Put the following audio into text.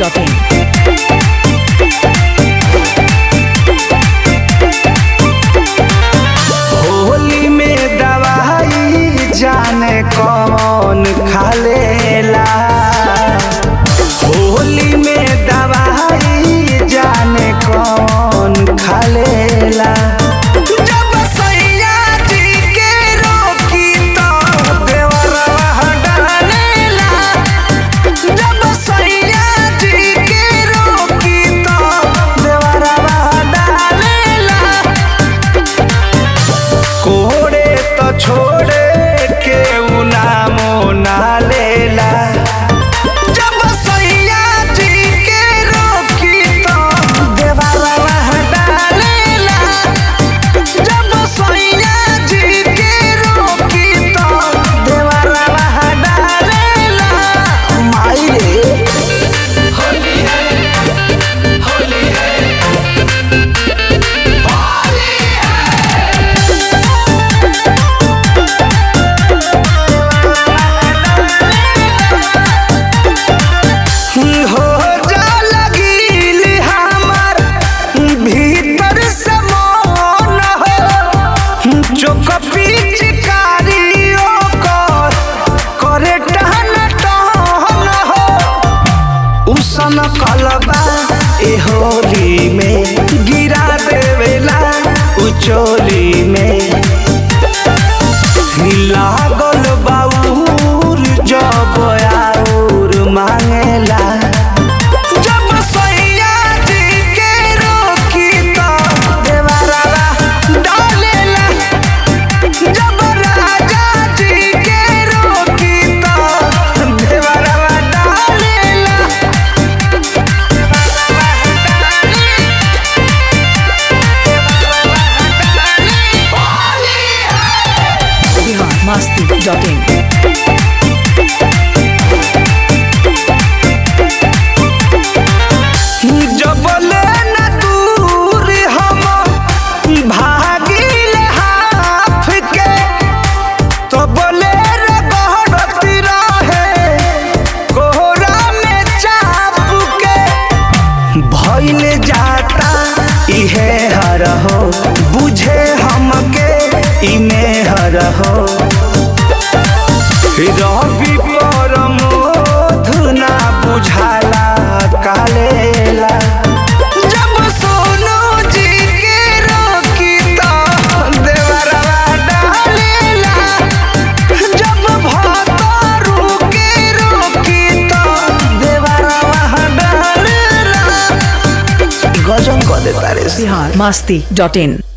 biharmasti.in Holi में दवाई जाने कौन खालेला होली में दवाई जाने कौन खालेला जब सैया जी के रोकी तो देवरवा डालेला जब सैया जी के रोकी तो देवरवा डालेला कोड़े तो छोड़े के नामो ना लेला जब सैया जी के रोकी तो देवाला डालेला जब सैया जी के रोकी तो देवाला डालेला माई रे हो जा लगिल हमार भीतर से मन हो चोक पिचकारियों कर करे टहन टहन हो उसन कलबा ए होली में गिरा देवेला उचोली में लागल बाउर जब आउर मांगेला जब सैया जी के रोकी तो देवरवा डालेला जब राजा जी के रोकी तो देवरवा डालेला biharmasti.in जबले न दूर हम भागिल हाथ के तो बोले रे गहरती रहे कोहरा में चाप के भइल जाता इहे हर हो बुझे हमके इमे हर हो रवि पर धुना बुझाला कालेला जब सोनू जी के रोकी तो देवरवा डालेला जब भतरू के रोकी तो देवरवा डालेला गजन कर देता रे biharmasti.in